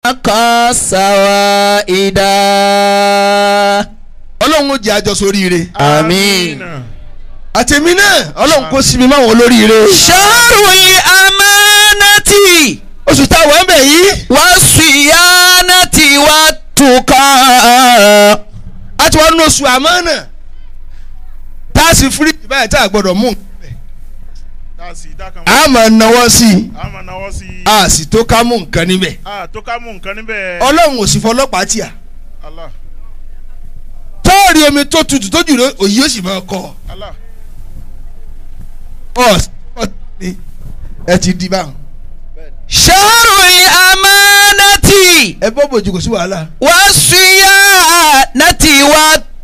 kọ́ sàwáìdá. ọlọ́run ó jẹ́ àjọ sóríire Àmín. àtẹ̀mí náà ọlọ́run kó sí mi máwọn olóríire Ṣáàrùn amánátì oṣù táwọn ń bẹ̀ yìí wá síyánátì wá tukọ̀. a ti wá nínú oṣù àmánà tá a sì fíríjì báyìí tá a gbọ́dọ̀ mú nǹkan bẹ̀ dáàsì dákan a máa náwó sí i a máa náwó sí i a sì tó ká mú nǹkan níbẹ̀ a tó ká mú nǹkan níbẹ̀ ọlọ́run ò sì fọlọ́pàá tì à Allah tọ́ọ̀rì omi tó tutù tó jùlọ òyì ó sì máa kọ́ Allah ọ ọ ní ẹ ti di báwọn. Ṣáàrùn amánátì ẹ bọ́ bòjú kò sí wàhálà. wá síyánátì wá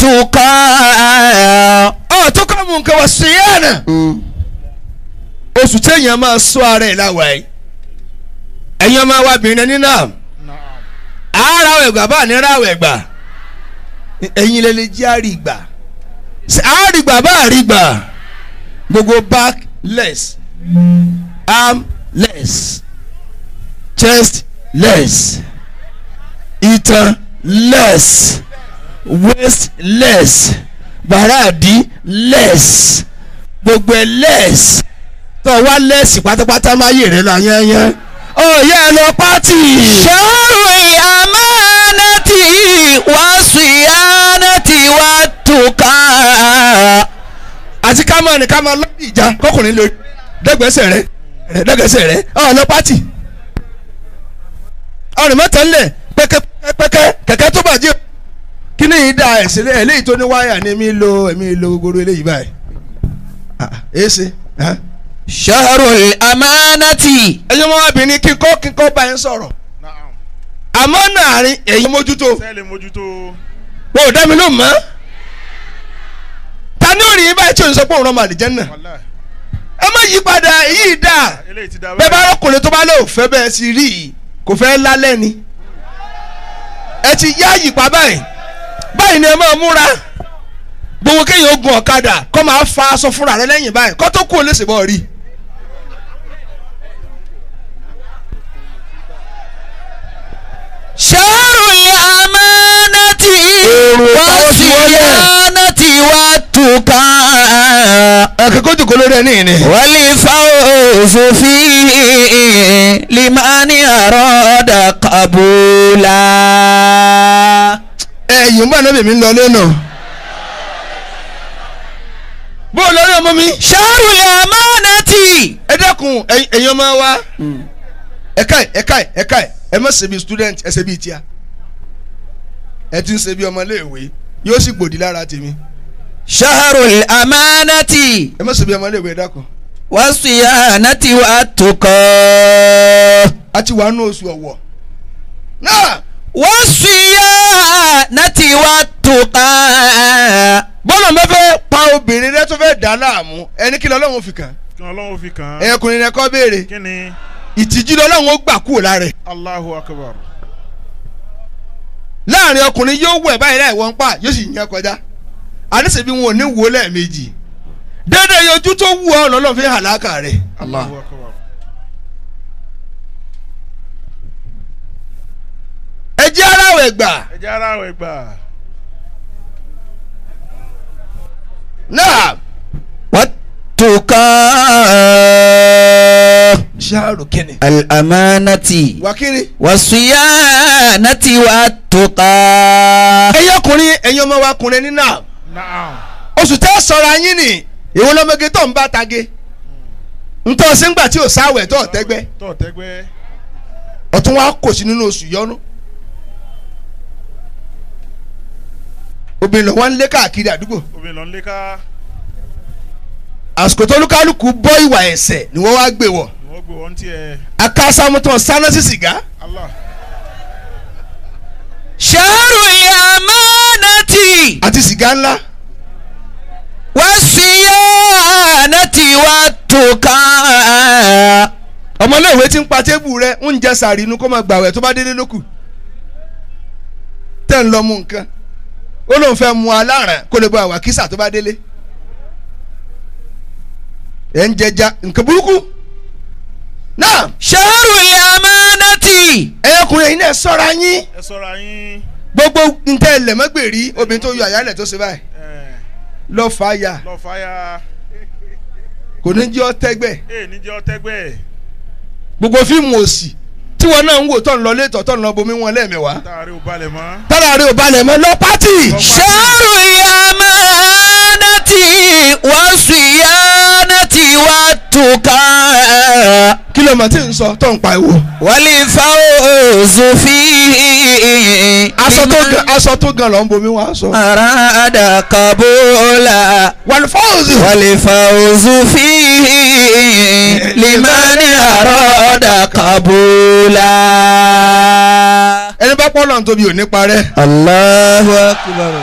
tukọ̀. ọ tó ká mú nǹkan wá sí yánà. oṣù téèyàn máa sọ ara ẹ̀ láwa ẹ̀ ẹ̀yin ọmọ wa bìnrin ẹni náà naam àárọ̀ ẹ̀gbà bá ní ráwọ̀ ẹ̀gbà ẹ̀yin lè lè jẹ́ àrígbà àrígbà bá àrígbà gbogbo back less arm less chest less itan less waist less bàràdì less gbogbo ẹ less tó wá less pátápátá máa yè rẹ lọ yẹnyẹn ó yẹ ẹ lọ pátì. Ṣáàrùn amánátì wá síyánátì wá tukọ̀. àti ká máa ní ká máa lọ́dún ìjà kọkùnrin lórí dẹ́gbẹ́sẹ̀ rẹ dẹ́gbẹ́sẹ̀ rẹ ọ̀ lọ pátì ọ̀rìn mẹ́ta ńlẹ̀ pẹ́kẹ́pẹ́kẹ́ kẹ̀kẹ́ tó bàjẹ́ kí ni yìí da ẹ̀sìn lé eléyìí tó ní wáyà ní mi lo èmi lo gbogbo eléyìí báyìí èé ṣe Ṣáàrùn amánátì. ẹ̀yin ọmọbìnrin kíkọ́ kíkọ́ bá yẹn sọ̀rọ̀ naam àmọ́ nàárín èyí mójútó sẹ́ẹ̀lì mójútó wọn ò dá mi ló mọ́ ta ní òrìn yín báyìí tí ò ń sọ pé òun rán màlì jẹ́ náà wàlá ẹ má yí padà èyí dáa eléyìí ti da bẹ́ẹ̀ bá rọ́kùnrin tó bá lò fẹ́ bẹ́ẹ̀ sí rí i kò fẹ́ lálẹ́ ni ẹ ti yá yìpá báyìí báyìí ni ẹ máa múra gbogbo kéèyàn ogun ọ̀kadà kọ́ máa fa aṣọ fúnra rẹ lẹ́yìn báyìí kọ́ tó kú ò lè ṣèbọ̀ rí i. Ṣáàrùn amánátì Èrò wá táwọn ti wọlé. síyánátì wá tukọ̀. ẹ̀kẹ́kọ̀ọ́ jòkó lórí ẹ̀ ní ìní. والفوز فيه لمن أراد قبولا ẹ̀yìn bá náà bèmí ń lọ lẹ́nu. bó o lórí ọmọ mi. شهر الأمانة ẹ dẹ́kun ẹ̀yin ẹ̀yin ọmọ wa. ẹ̀ka ẹ̀ ẹ̀ka ẹ̀ ẹ̀ka ẹ̀ ẹ má ṣe bí student ẹ ṣe bí tíya. ẹ ti ń ṣe bí ọmọléèwé yóò sì gbòdì lára tèmi. شهر الأمانة ẹ má ṣe bí ọmọléèwé ẹ dákun. والصيانة والتقى a ti wà nù oṣù ọ̀wọ̀. náà والصيانة والتقى bọ́lá mẹ́fẹ́ pa obìnrin rẹ tó fẹ́ dà á láàmú ẹni kí lọ́lọ́run fi kàn. kí ọlọ́run fi kàn án ẹ̀yẹkùnrin rẹ kọ́ béèrè kí ni ìtìjú lọ́lọ́run ó gbà kúrò lára ẹ̀. Allahu akbar láàrin ọkùnrin yóò wẹ̀ báyìí láì wọ́n pa yóò sì yàn kọjá àdéṣe bí wọn ò ní wo lẹ́ẹ̀mejì dédé ojú tó wù ọ́ lọ́lọ́ fi hàlákà rẹ̀. Allahu akbar ẹ jẹ́ aráwẹ̀ gbà ẹ jẹ́ ara rẹ̀ gbà náà والتقى ṣáàrù kínní. الأمانة wákìrì. والصيانة والتقى ẹ̀yin ọkùnrin ẹ̀yin ọmọ wa ọkùnrin ní náà naam oṣù tẹ́ sọ̀rọ̀ ayín ni ìwọ lọ́mọge tó ń bá tage ntọ́ síngbà tí ò sáwẹ̀ tó ọ̀tẹ́gbẹ́ tó tẹ́gbẹ́ ọ̀tún wa kò sí nínú oṣù yọnu. obìnrin lọ wá ń lé káàkiri àdúgbò obìnrin lọ ń lé ká àsìkò tó lúkálùkù bọ́ ìwà ẹ̀ṣẹ̀ ni wọ́n wá gbé wọ̀ ni wọ́n gbé wọ́n tiẹ̀ akásámútàn sáná sí sìgá Allah شهر الأمانة àti sìgá ńlá والصيانة والتقى ọmọléèwé tí ń pa tébù rẹ ń jẹ sàrí inú kó máa gbàwẹ̀ tó bá délé lókù tẹ́ ń lọ mú nǹkan ó lóun fẹ́ mu aláràn kó lè bọ àwàkísà tó bá délé ẹ̀ ń jẹja nǹkan burúkú náà ṣẹ́rù ìyàmánátì. ẹ̀yọkùnrin yìí náà sọ́ra yín ẹ sọ́ra yín gbogbo ntẹ́ ẹlẹ́mọ́gbèrí obìnrin tó yọ àyálẹ̀ tó ṣe báyìí ẹ lọ fà á ya lọ fàyà kò ní jẹ́ ọ tẹ́gbẹ́ ẹ níjẹ́ ọtẹ́gbẹ́ gbogbo fíìmù òsì tí wọn náà ń wò tó ń lọ létọ̀ tó ń lọ bomi wọn lẹ́ẹ̀mẹ́wàá táàrí ò balẹ̀ mọ́ tára rẹ ò balẹ̀ mọ́ lọ pátì ṣẹ́rù ìyàmánátì wọ́n sì yánátì wá tùkà. kí ló mọ̀ tí ń sọ tó ń pa ìwò. wálé fáwọ́sù fi. aṣọ tó gan aṣọ tó gan lọ ń bomi wọn aṣọ. arada kabola. wàlúfọ́ọ̀sì. wálé fáwọ́sù fi. limani arada kabola. ẹni bá pọ́ lọ́n tóbi ò ní parẹ́. Allahu akbar.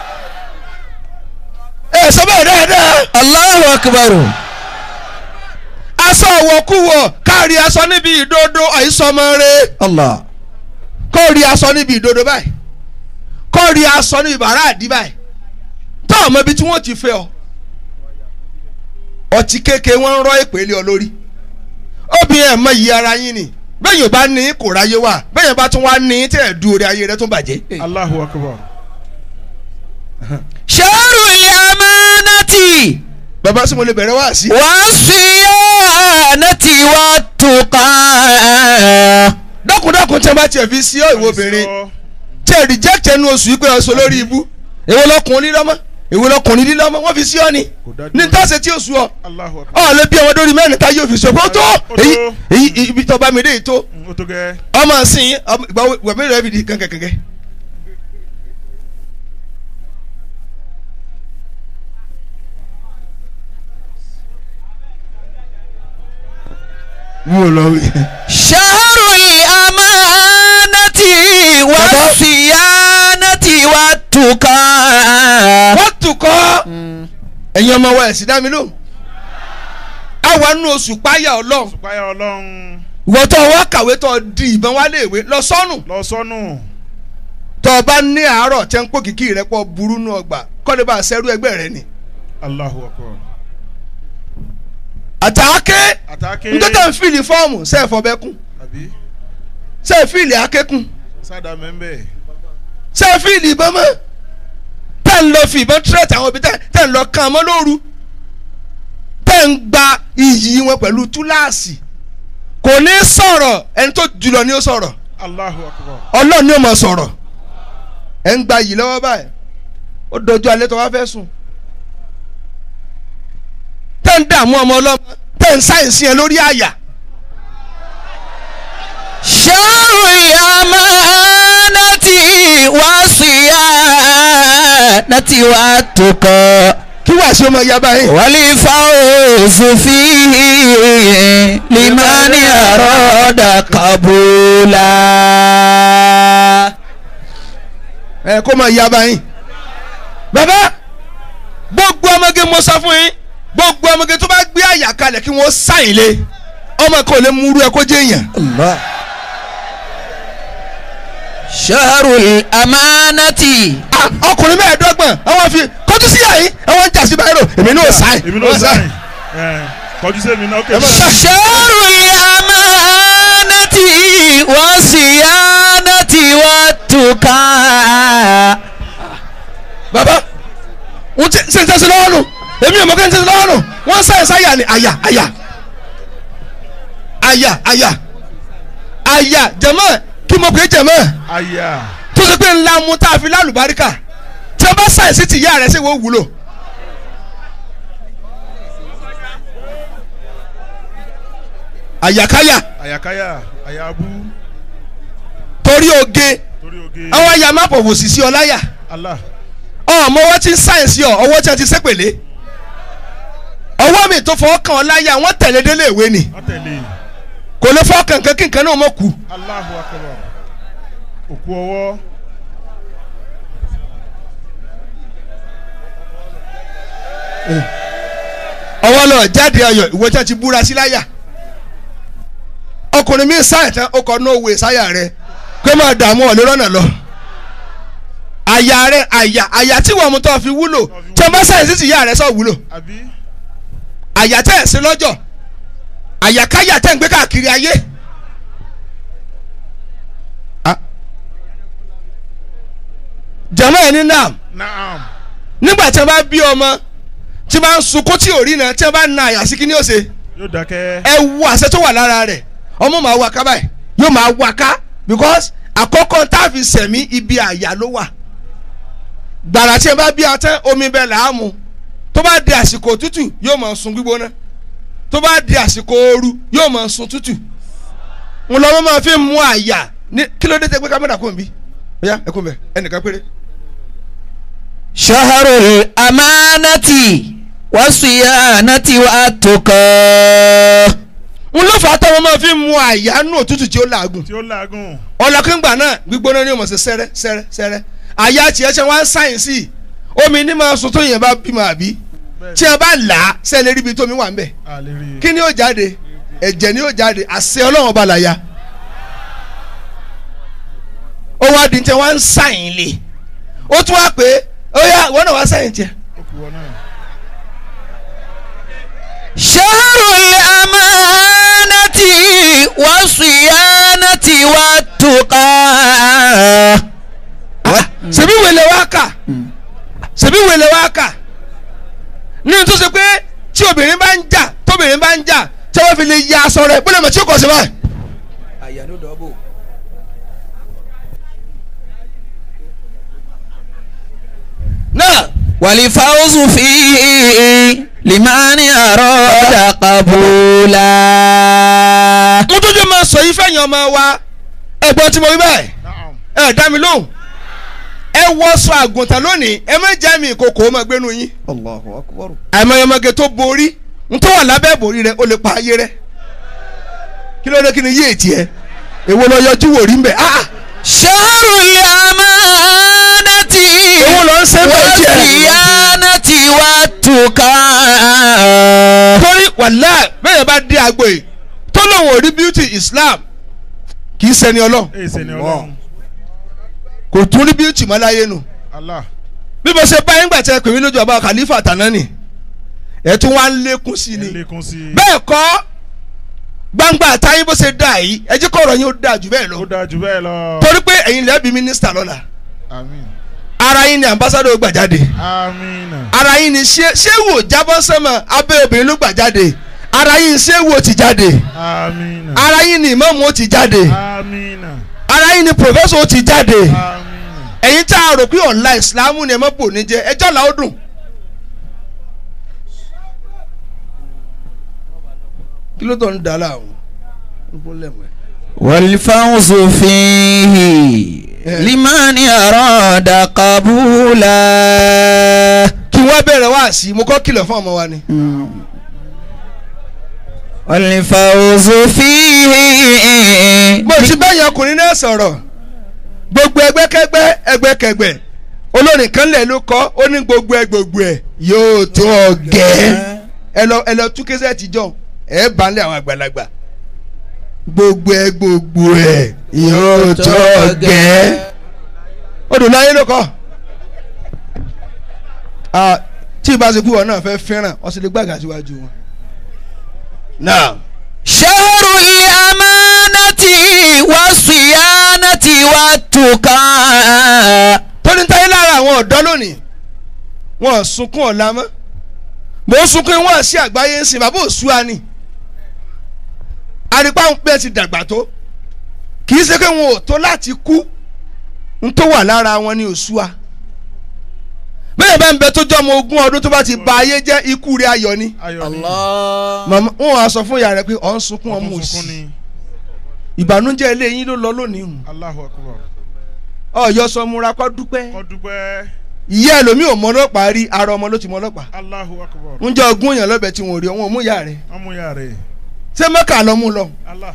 ẹ sọ bẹ́ẹ̀ dáadáa. Allahu akbar. aṣọ ọ̀wọ̀kúwọ̀ káàrí aṣọ níbi ìdodo àìsọmọ rẹ. Allah. kó rí aṣọ níbi ìdodo báyìí kó rí aṣọ níbi bàrà àdí báyìí tó ọmọ ibi tí wọ́n ti fẹ́ ọ ọtí kéèké wọ́n ń rọ ìpele ọ lórí obìnrin ẹ̀ mọ iye ara yín ni bẹ́ẹ̀ yóò bá ní kò ráyé wà bẹ́ẹ̀ yóò bá tún wá ní tẹ̀ du orí ayé rẹ tún bàjẹ́. Allahu akbar ṣẹ́rù ìyàmánátì. bàbá sí mo lè bẹ̀rẹ̀ wá sí. wasiyanati wa tuqa. dákúndákún tí wọ́n bá tiẹ̀ fi sí ọ ìwọ obìnrin tí ẹ reject ẹnu oṣù yìí pé ọ sọ lórí ibú èwo lọkùnrin lílọ́mọ́ èwo lọkùnrin lílọ́mọ́ wọ́n fi sí ọ ni Kò dájú. ní tọ́sẹ̀ tí oṣù ọ Allahu akbar ọ lè bí ọmọdé orí mẹ́rin tá yóò fi sọ pé ó tó Ó tó. èyí èyí ibi tó bá mi dé yìí tó Mm, ó tó gẹ́ ọmọ sìn ọmọ- ìgbà wo- wẹ̀mí rẹ̀ fi di kankankankan. mi ò lọ wí. ṣẹ́rù ìyàmánátì wasiyanati wa tuqa. wọ́n tún kọ́ ẹ̀yin ọmọ wa ẹ̀sìn dá mi lóhùn. àwa nínú oṣù páyà ọlọ́run supaya ọlọ́run ìwọ tó wá kàwé tó di ìbọn wá léèwé lọ sọ́nù lọ sọ́nù tó o bá ní àárọ̀ tẹ́ ń pò kìkì rẹ pọ̀ burú nù ọgbà kọ́ni bá a sẹ́rú ẹgbẹ́ rẹ ni. Allahu akbar àtàkẹ́ àtàkè ntọ́tà ń fìlì fọ́ọ̀mù sẹ́ẹ̀fọ́ bẹ́kún àbí sẹ́ẹ̀fìlì akẹ́kùn sádà mẹ́mbẹ́ sẹ́ẹ̀fìlì ìbọn mọ́ tẹ́ ń lọ fi ìbọn tírẹ̀tì àwọn òbí tẹ́ tẹ́ ń lọ kàn mọ́ lóru tẹ́ ń gba iyì wọn pẹ̀lú túláàsì kò ní sọ̀rọ̀ ẹni tó jùlọ ni ó sọ̀rọ̀ Allahu akbar ọlọ́run ni ó mọ̀ sọ̀rọ̀ ẹ̀ ń gba iyì lọ́wọ́ báyìí ó dojú alẹ́ tó wá fẹ́ sùn tẹ́ ń dààmú ọmọ ọlọ́mọ tẹ́ ń sáyẹ̀nsì yẹn lórí àyà ṣẹ́rù ìyàmánátì wasiyanati wa tuqa. kí wàá sí ọmọ ìyá báyìí. والفوز فيه لمن أراد قبولا ẹ kó máa yá báyìí. bàbá gbogbo ọmọge mo sọ fún yín gbogbo ọmọge tó bá gbé àyà kalẹ̀ kí wọ́n sáyìn lé ọmọ kan ò lè mú irú ẹ kó jẹ́ èèyàn. الله شهر الأمانة Ah, ọkùnrin mẹ́ẹ̀ẹ́dọ́gbọ̀n àwọn fi kọjú sí yàrá àwọn ń jà sí báyìí rò èmi náà sáyìn. èmi náà sáyìn ẹ kọjú sí èmi náà ókè شهر الأمانة والصيانة والتقى bàbá wọ́n ti ṣe ń tẹ́sí lọ́wọ́ nù èmi ò mọ̀ kí n tẹ́sí lọ́wọ́ nù wọ́n sáyìn sáyà ni àyà àyà àyà àyà àyà jẹ̀mọ́ kí mo pè é jẹ̀mọ́. àyà tó ṣe pé ńlá mu tá a fi lálùbáríkà tí a bá ṣàìsí ti ìyá rẹ̀ ṣe wọ́n wúlò. àyàkáyà àyàkáyà àyàbú torí oge torí oge àwọn àyà má pọ̀ wòsì sí ọ láyà Allah ọmọ ọwọ́ tí ń sáyẹ̀nsì ọ ọwọ́ tí a ti sépèlé ọwọ́ mi tó fọwọ́ kàn ọ́ láyà wọ́n tẹ̀lé délé ìwé ni wọ́n tẹ̀lé kò lè fọ́ kankan kí nǹkan náà mọ̀ kú Allahu akbar òkú ọwọ́ ọwọ́ lọ jáde ayọ̀ ìwé tí a ti búra sí láyà ọkùnrin mi sáyẹ̀ tán ó kọ ní òwe sáyà rẹ pé máa dààmú ọ̀lẹ́ rọ́nà lọ àyà rẹ àyà àyà tí wọ́n mú tó fi wúlò tí wọ́n bá sáyẹ̀ sí ti ìyá rẹ sọ wúlò àbí àyà tẹ̀ sí lọ́jọ́ àyàkáyà tẹ́ ń gbé káàkiri ayé. Ah. jama ẹni náà Naam. nígbà tí wọ́n bá bí ọmọ tí wọ́n bá ń sunkún tí ò rí náà tí wọ́n bá na àyà sí kí ni ó ṣe Yóò dákẹ́. ẹ wo àṣẹ tó wà lára rẹ̀ ọmọ máa wá ká báyìí yóò máa wá ká because àkọ́kọ́ tá a fi sẹ̀mí ibi àyà ló wà gbàrà tí ẹ bá bí atẹ́ omi bẹ́ẹ̀ là á mu tó bá di àsìkò òtútù yóò máa sun gbígbóná tó bá di àsìkò ooru yóò máa sun tútù ń lọ́mọ máa fi mú àyà ní kí ló dé tẹ́ gbé kámẹ́rà kò ń bí ẹ̀yà ẹ̀kún bẹ̀ ẹnìkan péré. شهر الأمانة والصيانة والتقى ń ló fà á táwọn máa fi mú àyà nù òtútù tí ó làágùn Tí ó làágùn. ọlọ́kùngbà náà gbígbóná ni ó mọ̀ sí sẹ́rẹ́ sẹ́rẹ́ sẹ́rẹ́ àyà tiẹ̀ ṣe wá ń sáyẹ̀nsì omi ní máa sun tó yẹn bá bímọ àbí tí a bá là á sẹ́lẹ̀ ríbi tómi wà ń bẹ̀ A lè rí i. kí ni ó jáde ẹ̀jẹ̀ ni ó jáde àṣẹ ọlọ́run ọba làyà ó wá di tí wọ́n ń sáyìn lé ó tún wá pé ó yá wọ́n náà wá sáyìn tiẹ̀ Ó kù wọ́n náà. شهر الأمانة والصيانة والتقى ṣebí wèlé wá kà ṣebí wèlé wá kà ní tó ṣe pé tí obìnrin bá ń jà tóbìnrin bá ń jà tí wọ́n fi lè ya aṣọ rẹ̀ bólẹ̀ mọ̀ tí ó kọ̀ sí báyìí. náà والفوز فيه لمن أراد قبولا mo tó jẹ́ máa sọ yìí fẹ̀yìn ọmọ wa ẹ̀gbọ́n tí mo wí báyìí Naam. ẹ̀ dá mi lóhùn ẹ wọṣọ àgùntàn lónìí ẹ má jẹ́ mi ìkòkò ó máa gbénu yín الله أكبر àìmọyọmọge tó borí n tó wà lábẹ́ ìbòrí rẹ ó lè pa ayé rẹ kí ló dé kí ni yé ètì ẹ èwo lọ yọjú wò rí mbẹ ah شهر الأمانة èwo lọ ń ṣe bẹ́ẹ̀ tiẹ̀ والصيانة والتقى torí wàlá bẹ́ẹ̀ bá dé agbo yìí tó lóun ò rí beauty Islam kì í ṣẹni ọlọ́run Èyí sẹ́ni ọlọ́run. kò tún rí beauty mọ́ láyé nù Allah. bí mo ṣe bá yín gbà tẹ pè mí lójú ọba Khalifa tànánì ẹ̀ tún wá ń lékún sí Ẹ ni lékún sí i. bẹ́ẹ̀ kọ́ gbangba àtàyè bó ṣe dà yìí ẹ jẹ́ kọ́ ọ̀rọ̀ yín ó dáa jù bẹ́ẹ̀ lọ. Ó dáa jù bẹ́ẹ̀ lọ. torí pé ẹ̀yin lẹ́bi mínísítà lọ́la Àmín. ara yín ni ambassadọ gbà jáde Àmín. ara yín ni ṣé ṣé wò jábọ́ sẹ́mọ̀ abẹ́ obìnrin ló gbà jáde ara yín ṣé wò ti jáde Àmín. ara yín ni ìmáàmù ó ti jáde Àmín. ara yín ni pòfẹ́sọ̀ ó ti jáde Àmín. ẹ̀yin tá a rò pé ọ̀la ìsìlámù ni ẹ má bò ní jẹ ẹjọ́ là ó dùn. kí ló tó ń dà láàmú والفوز فيه لمن أراد قبولا kí wọ́n bẹ̀rẹ̀ wá sí i mo kọ́ kìlọ̀ fún ọmọ wa ni. والفوز فيه mo ti bẹ́yìn ọkùnrin náà sọ̀rọ̀ gbogbo ẹgbẹ́kẹ́gbẹ́ ẹgbẹ́kẹ́gbẹ́ olórin kan lẹ̀ ló kọ́ ó ní gbogbo ẹ gbogbo ẹ yóò tó ọ̀gẹ́ ẹ lọ ẹ lọ tú késẹ́ ti jọ ẹ bá ń lé àwọn àgbàlagbà gbogbo ẹ gbogbo ẹ yóò tó ọ̀gẹ́ odò láyé ló kọ́ Ah, tí ìbá ṣe kú wọn náà fẹ́ fẹ́ràn ọ̀sẹ̀ lè gbàgà síwájú wọn. náà. شهر الأمانة والصيانة والتقى tóní táyé lára àwọn ọ̀dọ́ lónìí wọn ò sunkún ọ̀la mọ́ mò ń sunkún wọn sí àgbáyé ń sìn bàbá òṣùwà ni àrípá ń pẹ́ ti dàgbà tó kì í ṣe pé wọn ò tó láti kú ń tó wà lára wọn ní òṣùwà bẹ́ẹ̀ bá ń bẹ tó jọ́ ọmọ ogún ọdún tó bá ti ba ayé jẹ́ ikú rẹ̀ ayọ̀ ni Ayọ̀ ni. màmá wọn á sọ fún ìyá rẹ̀ pé ọ̀ ń sunkún ọmọ Ọtún sunkún òsì ni. ìbànújẹ́ ilé yín ló lọ lónìí hùn Allahu akbar. ọ̀yọ́ sọ múra kọ́ dúpẹ́ Kọ́ dúpẹ́. ìyá ẹlòmíì ò mọ ọlọ́pàá rí ara ọmọ ló ti mọ ọlọ́pàá Allahu akbar. ń jẹ́ ogún èèyàn lọ́bẹ̀ tí wọ́n rí ọ̀wọ́n mú ìyá rẹ̀ Ọmú ya rẹ̀. ṣé mẹ́kà lọ mú lọ. Allah.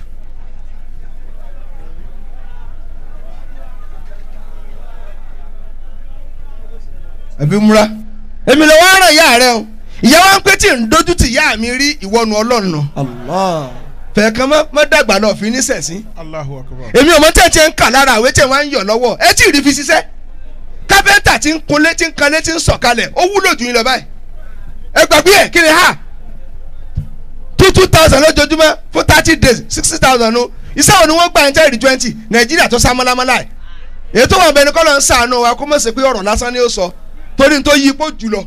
ẹbí múra èmi lọ wá ràn ìyá rẹ o ìyá wa ń pé tí ń dojú ti ìyá mi rí ìwọ́nu ọlọ́run nù الله fẹ̀ẹ̀kan mọ́ mọ́ dàgbà lọ fi ní sẹ̀sìn Allahu akbar. èmi ò mọ tẹ̀tẹ̀ ń kà lára àwé tẹ̀ wọ́n ń yọ̀ lọ́wọ́ ẹ tí ì rí fi ṣiṣẹ́ kápẹ́ntà tí ń kunlé tí ń kanlé tí ń sọ̀kalẹ̀ ó wúlò jù yín lọ báyìí ẹ gbàgbé ẹ̀ kí ni ha two two two thousand lójoojúmọ́ fún thirty days sixty thousand nu iṣẹ́ wo ni wọ́n gbà ń tẹ́rì twenty nàìjíríà tó sá mọ́lámọ́lá ẹ̀ èyí tó wà ń bẹ ní kọ́lọ́ ń sàánú wa kó mọ̀ sí pé ọ̀rọ̀ lásán ni ó sọ torí n tó yí ipò jùlọ.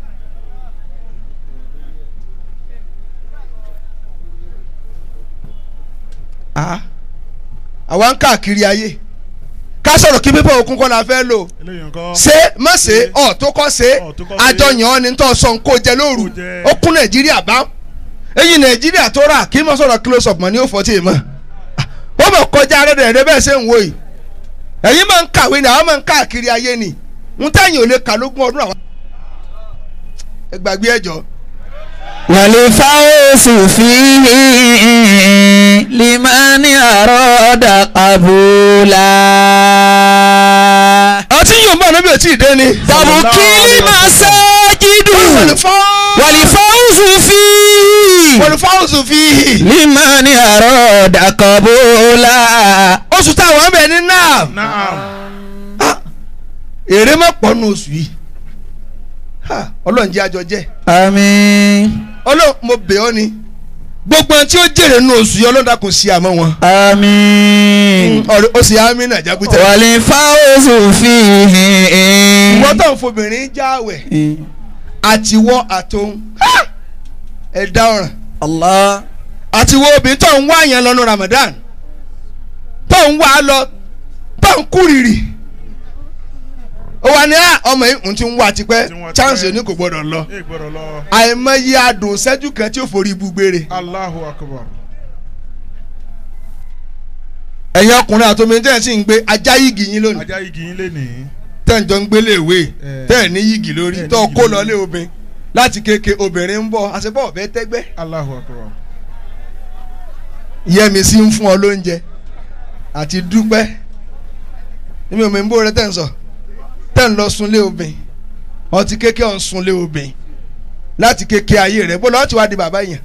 Ah, àwa ń káàkiri ayé ká sọ̀rọ̀ kí pípọ̀ òkun kọ́ la fẹ́ lò eléyìí nǹkan. ṣé má ṣe ọ̀ tó kọ́ ṣe Ọ̀ tó kọ́ ṣe. àjọyàn ni tó sọ ń kó jẹ lóru Kó jẹ. ó kún nàìjíríà bá èyí nàìjíríà tó rà kí n mọ̀ sọ̀rọ̀ close up mọ̀ ní òfò tí ì mọ̀ wọ́n mọ̀ kọjá rẹ̀ rẹ̀ bẹ́ẹ̀ ṣe ń wo yìí ẹ̀yin máa ń kàwé ni àwọn máa ń káàkiri ayé ni ń tẹ̀yìn ò lè kà lógún ọdún àwọn. ẹ gbàgbé ẹjọ́ والفوز فيه لمن أراد قبولا àti yóò bá níbi ètí ìdé ni. تبكي المساجد والفوز فيه olùfáwùsù fi لمن أراد قبولا oṣù táwọn ń bẹ ní náà naam. èrè má pọ̀ nù oṣù yìí Ha, ọlọ́run jẹ́ àjọ jẹ́ آمين ọlọ́run mo bẹ̀ ọ́ ni gbogbo ẹni tí ó jèrè nù oṣù yìí ọlọ́run dákun sí àmọ́ wọn آمين ọ̀rẹ́ ó sì ámì náà jágútẹ́ والفوز فيه ìwọ́n tó ń fobìnrin jáwẹ̀ àtiwọ́ àtòun Ha! ẹ̀dá ọ̀ràn الله àtiwọ́ obìnrin tó ń wá yẹn lọ́nu Ramadan tó ń wá lọ tó ń kúrìrì ó wà ní à, ọmọ yìí ń ti ń wá tipẹ́ Ti ń wá tipẹ́. chance ní kò gbọdọ̀ lọ ẹ gbọ́dọ̀ lọ. àìmọye adùn ṣẹ́jú kan tí ó forí ibú gbére Allahu akbar. ẹ̀yin ọkùnrin àtọmọ tẹ́ ẹ̀ sì ń gbé ajá yìgì yín lónìí ajá igi yín lé nìyí. tẹ́ ẹ̀ ń jọ ń gbélé ìwé Eh. tẹ́ ẹ̀ ní yìgì lórí Tẹ́ ẹ̀ ní tó yìgì kó lórí. lọ lé obìnrin láti kéke obìnrin ń bọ̀ àṣepọ̀ ọ̀fẹ́ tẹ́gbẹ́ Allahu akbar. yẹmi sí ń fún ọ lóúnjẹ àti dúpẹ́ èmi ò mọ̀ ń bó rẹ tẹ́ ń sọ tẹ́ ń lọ sunlé obìnrin ọtí kéke ọ̀ ń sunlé obìnrin láti kéke ayé rẹ bó lọ́ọ́ ti wá di bàbá yẹn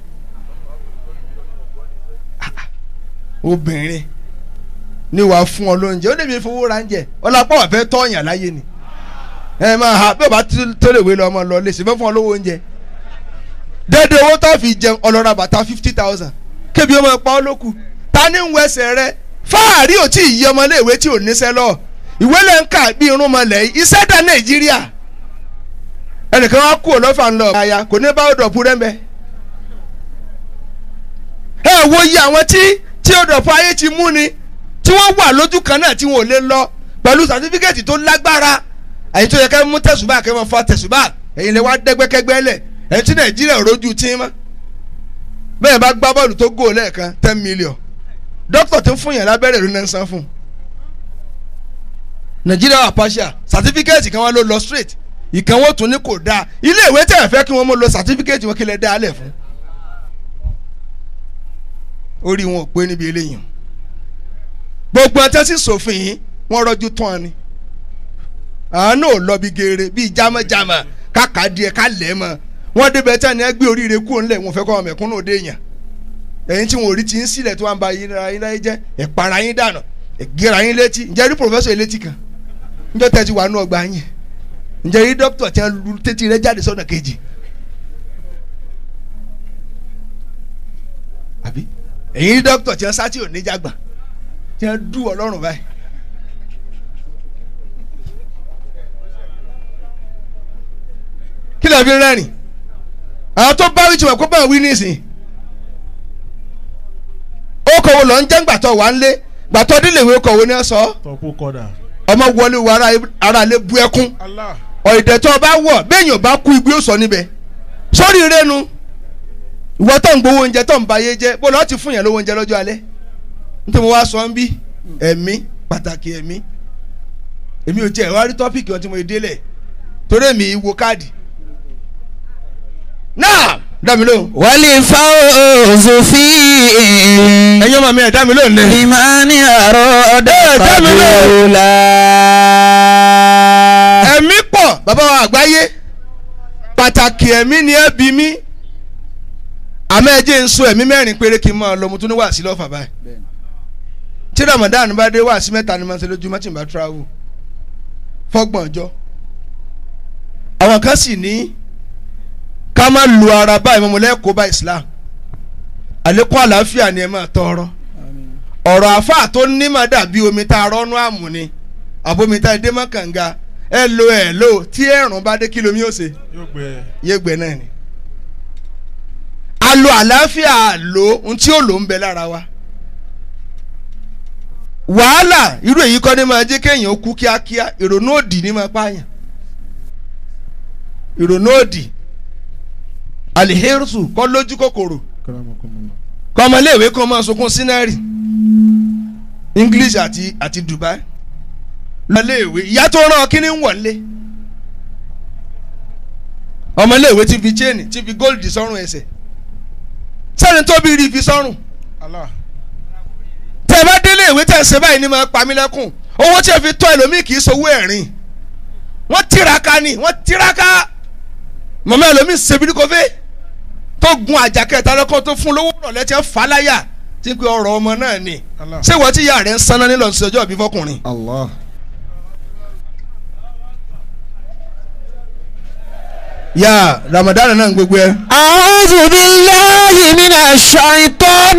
obìnrin ni wàá fún ọ lóúnjẹ ó lè fi fowó ra oúnjẹ ọlápá wà fẹ́ tọ́yàn láyé ni ẹ máa ha bí o bá tó lè wé lọ ọmọ lọ lè ṣe fẹ́ fún ọ lówó oúnjẹ dédé owó tó fi jẹun ọlọ́ra bàtà fifty thousand kébi ọmọ pa ọ́ lókù ta ni ń wẹsẹ̀ rẹ fáàrí ò tí ì yí ọmọléèwé tí ò níṣẹ́ lọ ìwé lẹ́ ń kà bí irun mọ̀lẹ́ yìí iṣẹ́ dá nàìjíríà ẹnìkan wá kú ọlọ́fà ńlọ àyà kò ní bá ọ̀dọ̀ pu rẹ́mbẹ́ ẹ wo iye àwọn tí tí ọ̀dọ̀ pu ayé ti mú ni tí wọ́n wà lójú kan náà tí wọn ò lè lọ pẹ̀lú sàtífíkẹ́tì tó lágbára àyè tó yẹ ká mú tẹ̀sùbà kẹ́ mọ́ fa tẹ̀sùbà ẹ̀yin lè wá dẹ́gbẹ́kẹ́gbẹ́ lẹ̀ ẹ̀yin tí nàìjíríà ò rójú tí mọ́ bẹ́ẹ̀ bá gbá bọ́ọ̀lù tó gò lẹ́ẹ̀kan ten million dókítà tó ń fún yẹn lábẹ́rẹ́ ló ń san fún nàìjíríà wà partial certificate kan wá ló lọ straight ìkànnwó tún ní kò dáa ilé ìwé tẹ̀ fẹ́ kí wọ́n mọ̀ lọ certificate wọn kí lè dá a lẹ̀ fún orí wọn ò pé níbi eléyìí gbogbo ẹtẹ sì sòfin yìí wọ́n rọ́jú tán ni àánú ò lọ bí geere bíi jámọ́jámọ́ káka díẹ̀ ká lẹ̀ mọ́ wọ́n débẹ̀ tán ni ẹ gbé oríire kúrò ńlẹ̀ wọn fẹ́ kọ́ ọmọ ẹ̀kúnnù òde yàn ẹ̀yin tí wọn ò rí ti ń sílẹ̀ tí wọ́n bá yín ra yín láyé jẹ́ ẹ̀para yín dànù ẹ̀gẹ́ra yín létí ǹjẹ́ rí pòfẹ́sọ̀ yín létí kan ǹjẹ́ tẹ́ ti wà nù ọgbà yín ǹjẹ́ rí dókítà tí wọ́n lu tètè rẹ jáde sọ́nà kejì àbí ẹ̀yin rí dókítà tí wọ́n sá tí ò ní jágbà tí wọ́n dú ọlọ́run báyìí. kí ló fi rẹ́rìn àwọn tó bá wí tí wọ́n kó bá wí nísìnyí ó kọ̀wé lọ ń jẹ́ gbàtọ̀ wà ń lé gbàtọ̀ délé ìwé kọ̀wé ní sọ tọ́pù kọ́dà. ọmọ wọlé wo ara ara lè bu ẹkún Allah. ọ̀ìdẹ̀ tó o bá wọ̀ béèyàn bá kú igbó sọ níbẹ̀ sórí rẹ́nu ìwọ tó ń gbowó oúnjẹ tó ń ba ayé jẹ́ bó lọ́ọ́ ti fún yẹn lówó oúnjẹ lọ́jọ́ alẹ́ nítorí mo wá sọ ń bí ẹ̀mí pàtàkì ẹ̀mí èmi ò tiẹ̀ wá rí tọ́pìkì ọtí mo délẹ̀ torí èmi wo káàdì náà dá mi lóhùn والفوز فيه ẹ̀yin ọmọ mi ẹ̀ dá mi lóhùn lẹ́ لمن أراد Eh, tell me now. قبولا ẹ̀mí pọ̀ bàbá wa àgbáyé pàtàkì ẹ̀mí ni ẹ bí mi àmọ́ ẹ jẹ́ ń so ẹ̀mí mẹ́rin péré kí n máa lọ mo tún ní wàásí lọ́fà báyìí tí Ramadan bá dé wàásí mẹ́ta ni mo ṣe lójúmọ́ tí n bá travel fọ́gbọ̀n ọjọ́ àwọn kan sì ní ká má lu ara báyìí mọ́ mo lẹ́kọ̀ọ́ bá Islam àlékún àlàáfíà ni ẹ máa tọrọ ọ̀rọ̀ àáfàá tó ní máa dàbí omi tá a rọ́nú àmù ni àbomi tá a dé mọ́ kànga ẹ lo ẹ lo tí ẹ̀rùn bá dé kí lomi ó ṣe yóò gbẹ yé gbẹ náà ni. a lo àlàáfíà lo ohun tí ó lò ń bẹ lára wa. wàhálà irú èyí kọ́ ni máa jẹ́ kéèyàn ó kú kíákíá ìrònú òdì ni máa pààyàn ìrònú òdì aliherusu kọ́ lójú kòkòrò kọ́ ọmọléèwé kan máa sunkún sínárì english àti àti dubai ọmọléèwé ìyá tó rán ọ kí ni ń wọlé ọmọléèwé ti fi chain ti fi gold sọ́rùn ẹsẹ̀ sẹ́ni tó bí rí fi sọ́rùn Allah tẹ́ ẹ bá délé ìwé tẹ́ ẹ ṣe báyìí ni máa pa mí lẹ́kùn owó tí ẹ fi tọ́ ẹlòmíì kì í sowó ẹ̀rín wọ́n tiraka ni wọ́n tiraka mọ̀mọ́ ẹlòmíì ṣèbí ní kọfẹ́ tó gun àjàkẹ́ta lọ́kọ́ tó fún lówó rọ̀ lẹ́tí ẹ̀ fà á láyà tí pé ọ̀rọ̀ ọmọ náà ni Allah ṣé wọ́n ti yà rẹ̀ ń sanná nílò sí ọjọ́ ìbí fọkùnrin. Allah. yà Ramadan náà ń gbogbo ẹ. أعوذ بالله من الشيطان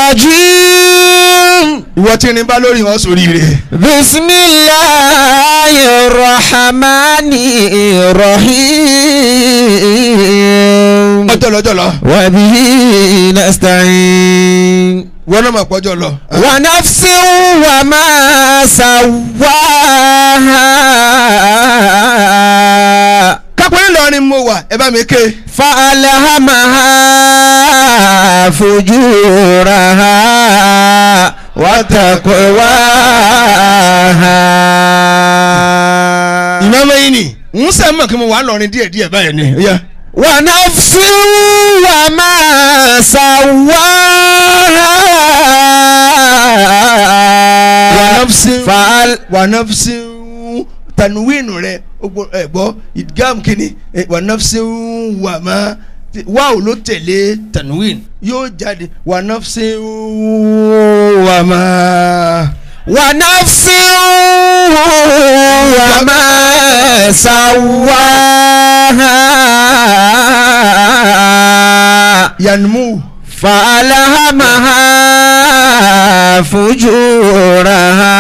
الرجيم ìwọ tí ní bá lórí wọn sórí rẹ. بسم الله الرحمن الرحيم ọjọ́ lọ́jọ́ lọ وبه نستعين wọn náà máa pọ́jọ́ lọ. ونفس وما سواها kápẹ́ ńlọrin mo wà ẹ bá mi ké. فألهمها فجورها وتقواها ìmọ̀mọ́ yìí ni ń sẹ́ mọ̀ kí mo wà lọ́rin díẹ̀ díẹ̀ báyìí ni. ó yá. ونفس وما سواها wànàfsí فأل wànàfsí tanwinu rẹ ogbo ẹ gbọ́ idgam kini ẹ, wànàfsí wàmà wáwò ló tẹ̀lé tanwin yóò jáde wànàfsí wàmà. ونفس وما سواها yanmu فألهمها فجورها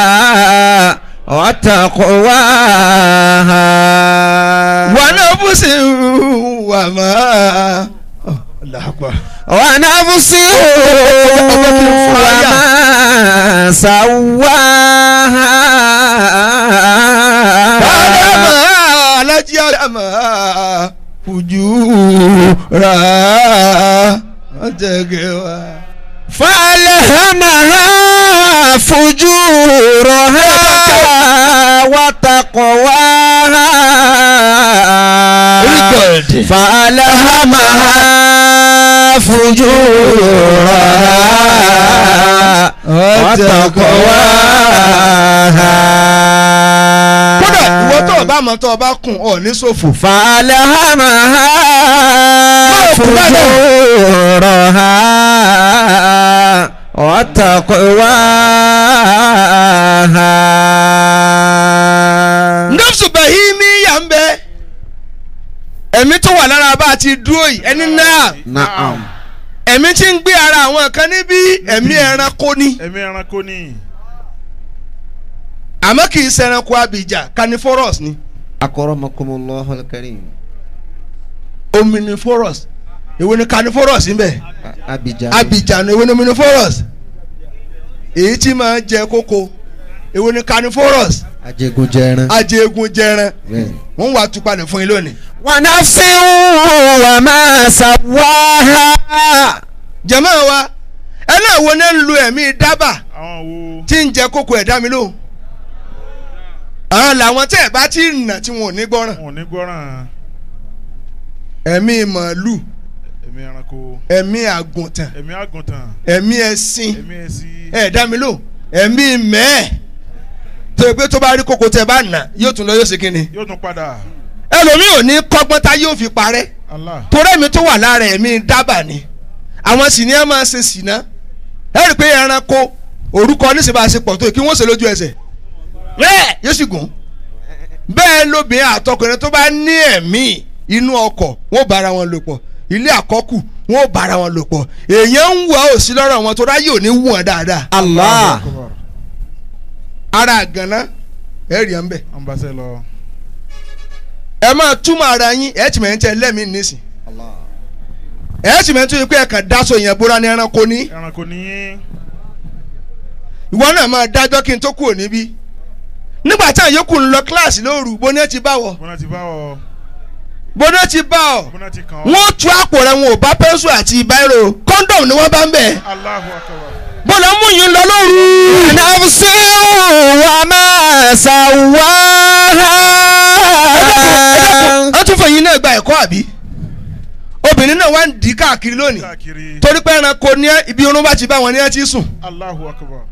وتقواها wànàfsí wàmà. Allahu Akbar. ونفس وما سواها Adama alájí Adama fujura ọ̀tẹ̀gẹ̀wá. فألهمها فجورها وتقواها Record. فألهمها فجورها وتقواها kódà ìwọ tó o bá mọ tó o bá kùn ọ ní ṣòfò. فألهمها kú bá dẹ̀. فجورها وتقواها nọ́ọ̀sù bahimi yà ń bẹ ẹ̀mí tó wà lára bá a ti dúró yìí ẹni náà نعم ẹ̀mí tí ń gbé ara àwọn kan níbí ẹ̀mí ẹranko ni ẹ̀mí ẹranko ni àmọ́ kì í ṣe ẹranko abìjà carnivorous ni أكرمكم الله الكريم omnivorous èwo ni carnivorous ń bẹ أبيجان abìjà ni èwo ni omnivorous èyí tí máa ń jẹ kókó èwo ni carnivorous أجيكوجين ajégun jẹran wọ́n wà tupalẹ̀ fún yín lónìí. ونفس وما سواها jẹ̀mọ́ wa ẹlẹ́wọ̀n náà ń lo ẹ̀mí dábà àwọn wo tí ń jẹ kókó ẹ̀dá mi lóhùn. àwọn làwọn tẹ́ ẹ̀ bá ti nà tí wọn ò ní gbọ́ràn. wọn ò ní gbọ́ràn ẹ̀mí màálù ẹ̀mí ẹranko ẹ̀mí àgùntàn ẹ̀mí àgùntàn ẹ̀mí ẹṣin ẹ̀mí ẹṣin ẹ̀dá mi lóhùn ẹ̀mí mẹ́ẹ̀ tó yẹ pé tó bá rí kókó tẹ́ bá nà yóò tún lọ yóò ṣe kí ni. yóò tún padà ẹlòmíì ò ní kọ́gbọ́n tá yóò fi parẹ́ Allah torí ẹ̀mí tó wà lára ẹ̀mí dábà ni àwọn sì ní ẹ máa ṣe sìná ẹ rí i pé ẹranko orúkọ oníṣẹ́bàṣepọ̀ tó yẹ kí wọ́n ṣe lójú ẹsẹ̀ bẹ́ẹ̀ yóò sì gùn bẹ́ẹ̀ lóbìnrin àtọkùnrin tó bá ní ẹ̀mí inú ọkọ̀ wọ́n bára wọn lò pọ̀ ilé àkọ́kù wọn ò bára wọn lò pọ̀ èèyàn ń wà ó sí lọ́rọ̀ wọn tó ráyè ò ní wù wọn dáadáa Allah. Akbar. ara àgànná ẹ rí ẹ ń bẹ̀ Ambassador lọ. ẹ máa túmọ̀ ara yín ẹ tì mẹ́ ń tẹ lẹ́mìí nísìn ẹ tì mẹ́ ń tún yín pé ẹ kàn dáṣọ yẹn bóra ní ẹranko ní Ẹranko ní ìwọ náà máa dájọ́ kí n tó kúrò níbí nígbà tí àyókù ń lọ kíláàsì lóru bó ní ẹ ti bá wọ bọ́nà ti bá ọ. bó ní ẹ ti bá ọ Bọ́nà ti kàn ọ́. wọ́n tú àpò rẹ̀ wọn ò bá pẹ́ńsù àti báírò kọ́ńdọ̀mù ni wọ́n bá ń bẹ̀ Allahu Akbar. bọ́lá mú yín lọ lóru. نفس وما سواها wọ́n tún fẹ̀yìn náà gba ẹ̀kọ́ àbí obìnrin náà wá ń dì í káàkiri lónìí Káàkiri. torí pé ẹranko ní ẹ- ibi irun bá ti bá wọn ní ẹ ti sùn Allahu Akbar.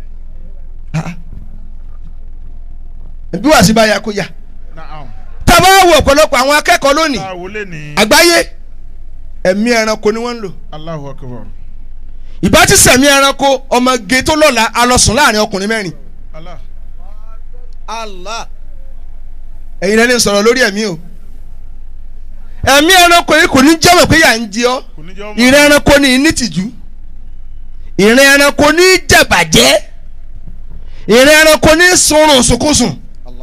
bí wàá sí bá ya kó ya Naam. tá a bá wo ọ̀pọ̀lọpọ̀ àwọn akẹ́kọ̀ọ́ lónìí Tá a wọlé ní. àgbáyé ẹ̀mí ẹranko ni wọ́n ń lò Allahu Akbar. ìbá ti sẹ̀mí ẹranko ọmọge tó lọ́la alọ́sùn láàrin ọkùnrin mẹ́rin Allah. Allah. ẹ̀yin lẹ́ni sọ̀rọ̀ lórí ẹ̀mí o ẹ̀mí ẹranko yìí kò ní jẹ́wọ̀ pé yà ń jẹ ọ́ Kò ní jẹ́ ọmọ. ìrìn ẹranko ní nítìjú ìrìn ẹranko ní jẹ̀bàjẹ́ ìrìn ẹranko ní sunrun sùkúsùn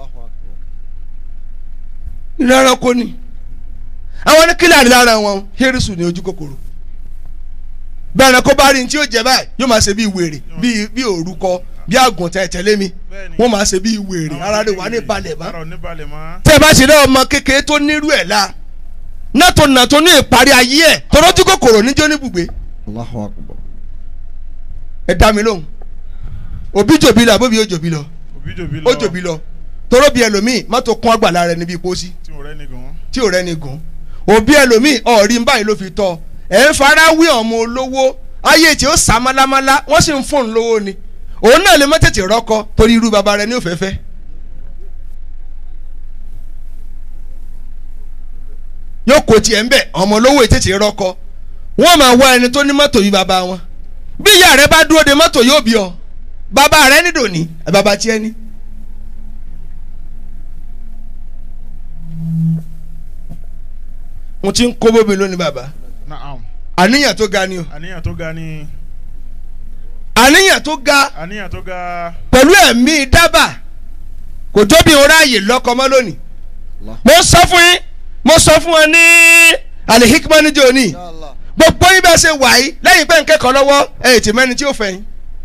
ìrìn ẹranko ní àwọn ní kílà rí lára wọn hírísù ní ojú kòkòrò bí ẹranko bá rí ní tí yóò jẹ báyìí yóò máa ṣe bí wèrè bí bí òrúkọ bí àgùntàn ẹ̀tẹ̀lé mi Bẹ́ẹ̀ni. wọ́n máa ṣe bí wèrè Àwọn ara rẹ̀ wà ní kékeré. balẹ̀ bá Ara ò ní balẹ̀ mọ́. tẹ́ ẹ bá ṣe lé ọmọ kékeré tó nírú ẹ̀ la nàtò nàtò ní ìparí ayé ẹ̀ tọ́lọ́ tí kòkòrò níjó níbùgbé Allahu akbar. ẹ dá mi lóhùn òbí jòbí lọ àbóbi ó jòbí lọ Òbí jòbí lọ. ó jòbí lọ tọ́lọ́ bí ẹlòmíì mọ́tò kún àgbàlá rẹ̀ níbi ìpósí Tí mo rẹ́ ní gan. tí ò rẹ́ni gùn òbí ẹlòmíì ọ̀rí ń báyìí ló fi tọ́ ẹ̀ ń fara wí ọmọ olówó ayé tí ó sá málámálá wọ́n sì ń fún un lówó ni òun náà lè má tètè rọ́kọ torí irú baba rẹ̀ ní òfẹ́fẹ́ yóò kó tiẹ̀ ń bẹ̀ ọmọ olówó ètètè rọ́kọ wọ́n máa wá ẹni tó ní mọ́tò yìí baba wọn bí ìyá rẹ bá dúró de mọ́tò yóò bí ọ baba rẹ ní dòní baba tiẹ̀ ní. mo ti ń kó bóbi lónìí baba Naam. àníyàn tó ga ni o Àníyàn tó ga ni. àníyàn tó ga Àníyàn tó ga. pẹ̀lú ẹ̀mí dábà kò tóbi òun ráàyè lọ́kọ mọ́ lónìí mo sọ fún yín mo sọ fún wọn ní alihikma níjó ní gbogbo yín bẹ́ẹ̀ ṣe wà yìí lẹ́yìn pé ń kẹ́kọ̀ọ́ lọ́wọ́ ẹ̀ tì mẹ́ni tí ó fẹ́ yín.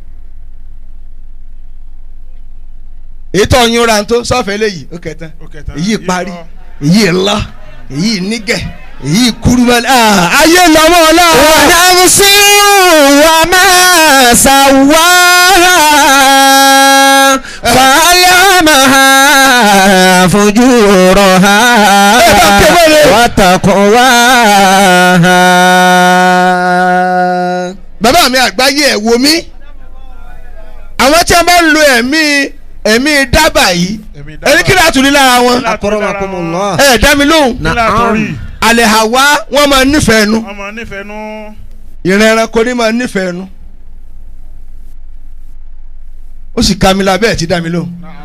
èyí tó yin ra tó sọ́ọ̀fẹ́ léyìí ó kẹtàn Ó kẹta. èyí parí lọ. èyí ńlá èyí nígẹ̀ èyí kúrúmọ́lẹ́ ayé lọ́mọ́ ọlá. ونفس وما سواها فألهمها فجورها وتقواها bàbá mi àgbáyé ẹ̀ wo mí àwọn tí wọ́n bá ń lo ẹ̀mí ẹ̀mí dábà yìí Ẹ̀mí dábàá. ẹni kí láti rí lára wọn Kí láti rí lára Akramakumullah. ẹ dá mi lóhùn Kí láti rí? àlẹ́ àwa wọ́n máa nífẹ̀ẹ́ nu Ọmọ nífẹ̀ẹ́ nú. ìrìn ẹranko ní máa nífẹ̀ẹ́ nu ó sì ka mi lábẹ́ ẹ̀ tí dá mi lóhùn Naam.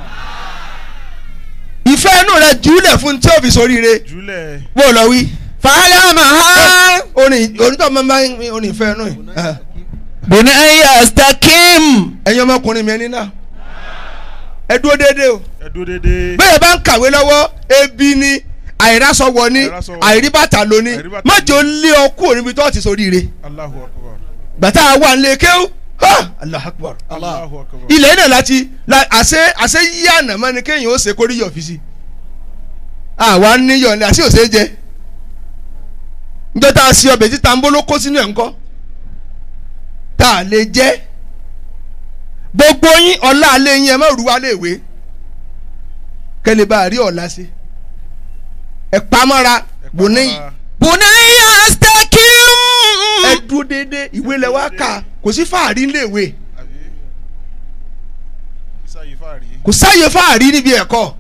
ìfẹ́ inú rẹ jùlẹ̀ fún tí ó fi soríire Júlẹ̀. bó o lọ wí فألهمها orin onítọ̀ máa ń bá orin ìfẹ́ inú yìí Ah. بني استقم ẹ̀yin ọmọkùnrin mi ẹni náà ẹ dúró déédéé o. Ẹ dúró dédé. bẹ́ẹ̀ bá ń kàwé lọ́wọ́ ebi ni àìrásọwọ ni Àìrásọwọ̀. àìríbàtà ló ní Àìríbàtà májò lé ọ kúrò níbi tó ti soríire Allahu Akbar. gbàtà wà nílé kéwù ha Allahu Akbar Allahu Akbar. ilẹ̀ náà láti la- àṣẹ àṣẹ yí àná mọ́ ni kéèyàn ó ṣe kórí yọ̀ fi si àwa níyọ̀ ni àṣẹ òṣè jẹ njọ́ tá a ṣe ọbẹ̀ tí tambo ló kó sínú ẹ̀ ńkọ́ tá a lè jẹ́ gbogbo yín ọ̀la alẹ́ yín ẹ má rú wa léèwé kẹ́lẹ́ bá a rí ọ̀la sí ẹ pamọ́ra bò níyì بني استقم ẹ dúró déédéé ìwé lẹ wá kà kò sí fàárí léèwé Àbí? Ìsáyé fàárí. kò sáyé fàárí níbi ẹ̀kọ́